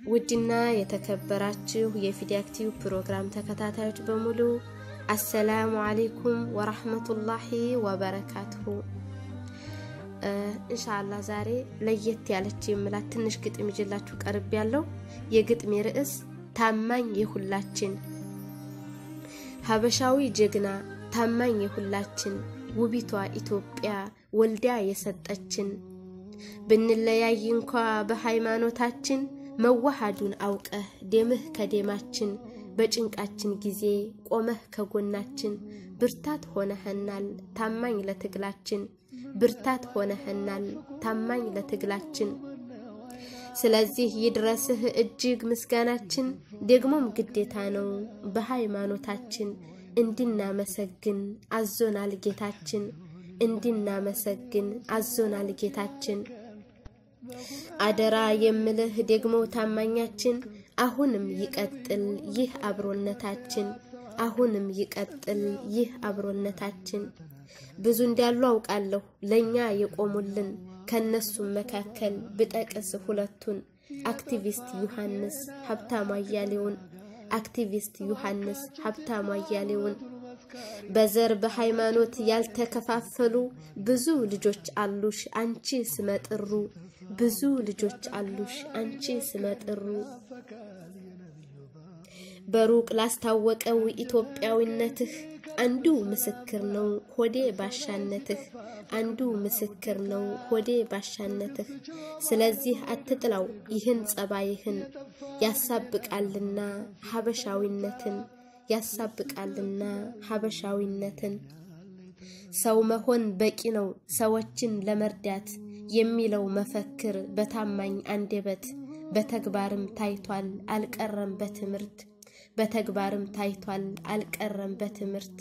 ውድና የተከበራችሁ የፊዲያክቲቭ ፕሮግራም ተከታታዮች በሙሉ አሰላሙ አሌይኩም ወራህመቱላሂ ወበረካቱሁ። እንሻላ ዛሬ ለየት ያለች የምላት ትንሽ ግጥም ይዤላችሁ ቀርብ ያለው የግጥሜ ርዕስ ታማኝ የሁላችን ሀበሻዊ ጀግና ታማኝ የሁላችን ውቢቷ ኢትዮጵያ ወልዳ የሰጠችን ብንለያይ እንኳ በሃይማኖታችን መዋሃዱን አውቀህ ደምህ ከደማችን በጭንቃችን ጊዜ ቆመህ ከጎናችን ብርታት ሆነህናል ታማኝ ለትግላችን ብርታት ሆነህናል ታማኝ ለትግላችን። ስለዚህ ይድረስህ እጅግ ምስጋናችን ደግሞም ግዴታ ነው በሃይማኖታችን እንድናመሰግን አዞናል ጌታችን እንድናመሰግን አዞናል ጌታችን። አደራ የምልህ ደግሞ ታማኛችን አሁንም ይቀጥል ይህ አብሮነታችን አሁንም ይቀጥል ይህ አብሮነታችን። ብዙ እንዳሉ አውቃለሁ ለኛ የቆሙልን ከነሱም መካከል ብጠቅስ ሁለቱን አክቲቪስት ዮሐንስ ሀብታሙ አያሌውን አክቲቪስት ዮሐንስ ሀብታሙ አያሌውን በዘር በሃይማኖት ያልተከፋፈሉ ብዙ ልጆች አሉሽ አንቺ ስመጥሩ ብዙ ልጆች አሉሽ አንቺ ስመጥሩ በሩቅ ላስታወቀው ኢትዮጵያዊነትህ አንዱ ምስክር ነው ሆዴ ባሻነትህ አንዱ ምስክር ነው ሆዴ ባሻነትህ። ስለዚህ አትጥላው ይህን ጸባይህን ያሳብቃልና ሀበሻዊነትን ያሳብቃልና ሀበሻዊነትን። ሰው መሆን በቂ ነው ሰዎችን ለመርዳት የሚለው መፈክር በታማኝ አንደበት በተግባርም ታይቷል አልቀረም በትምህርት በተግባርም ታይቷል አልቀረም በትምህርት።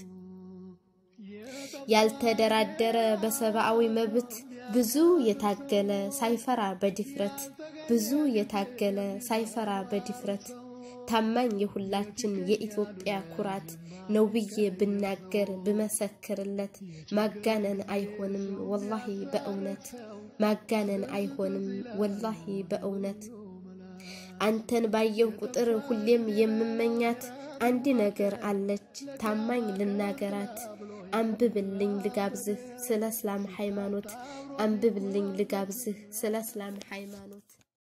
ያልተደራደረ በሰብአዊ መብት ብዙ የታገለ ሳይፈራ በድፍረት ብዙ የታገለ ሳይፈራ በድፍረት ታማኝ የሁላችን የኢትዮጵያ ኩራት ነው ብዬ ብናገር ብመሰክርለት ማጋነን አይሆንም ወላሂ በእውነት ማጋነን አይሆንም ወላሂ በእውነት። አንተን ባየው ቁጥር ሁሌም የምመኛት አንድ ነገር አለች ታማኝ ልናገራት። አንብብልኝ ልጋብዝህ ስለ እስላም ሃይማኖት አንብብልኝ ልጋብዝህ ስለ እስላም ሃይማኖት